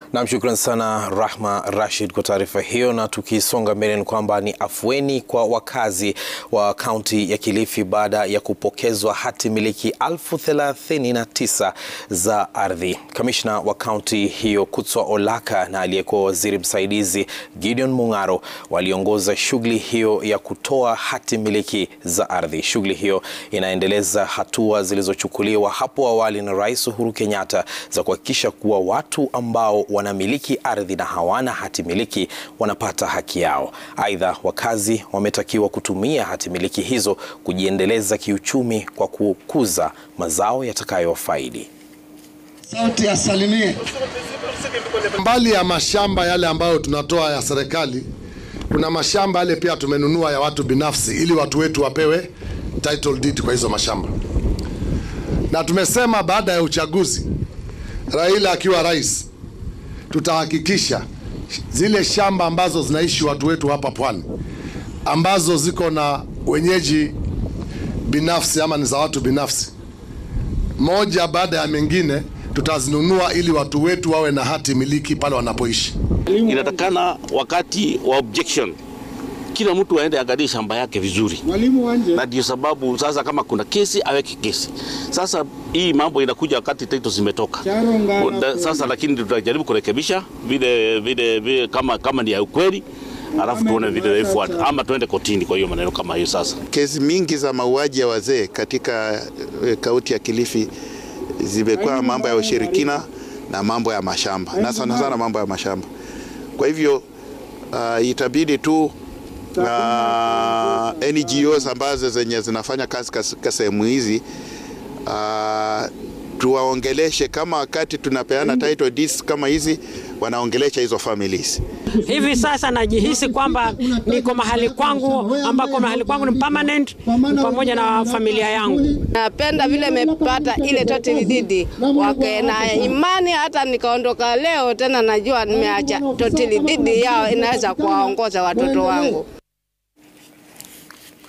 Nam, shukran sana Rahma Rashid kwa taarifa hiyo. Na tukisonga mbele ni kwamba ni afueni kwa wakazi wa kaunti ya Kilifi baada ya kupokezwa hati miliki elfu thelathini na tisa za ardhi. Kamishna wa kaunti hiyo Kutswa Olaka na aliyekuwa waziri msaidizi Gideon Mung'aro waliongoza shughuli hiyo ya kutoa hati miliki za ardhi. Shughuli hiyo inaendeleza hatua zilizochukuliwa hapo awali na Rais Uhuru Kenyatta za kuhakikisha kuwa watu ambao wanamiliki ardhi na hawana hati miliki wanapata haki yao. Aidha, wakazi wametakiwa kutumia hati miliki hizo kujiendeleza kiuchumi kwa kukuza mazao yatakayowafaidi. Sauti asalimie. Mbali ya mashamba yale ambayo tunatoa ya serikali, kuna mashamba yale pia tumenunua ya watu binafsi, ili watu wetu wapewe title deed kwa hizo mashamba, na tumesema baada ya uchaguzi, Raila akiwa rais, tutahakikisha zile shamba ambazo zinaishi watu wetu hapa pwani, ambazo ziko na wenyeji binafsi ama ni za watu binafsi, moja baada ya mengine tutazinunua ili watu wetu wawe na hati miliki pale wanapoishi. Inatakana wakati wa objection kila mtu aende angalie shamba yake vizuri, na ndio sababu sasa kama kuna kesi aweke kesi. Sasa hii mambo inakuja wakati title zimetoka sasa, lakini tutajaribu kurekebisha vile vile vile kama, kama ni ya ukweli alafu tuone vile ifuata ama tuende kotini. Kwa hiyo maneno kama hiyo sasa, kesi mingi za mauaji ya wazee katika kaunti ya Kilifi zimekuwa mambo ya ushirikina na mambo ya mashamba na sana sana mambo ya mashamba. Kwa hivyo uh, itabidi tu uh, NGOs ambazo zenye zinafanya kazi katika sehemu hizi uh, tuwaongeleshe kama wakati tunapeana title deeds kama hizi, wanaongelesha hizo families. Hivi sasa najihisi kwamba niko mahali kwangu ambako mahali kwangu ni permanent pamoja na familia yangu. Napenda vile nimepata ile title deed wake na imani, hata nikaondoka leo tena najua nimeacha title deed yao inaweza kuwaongoza watoto wangu.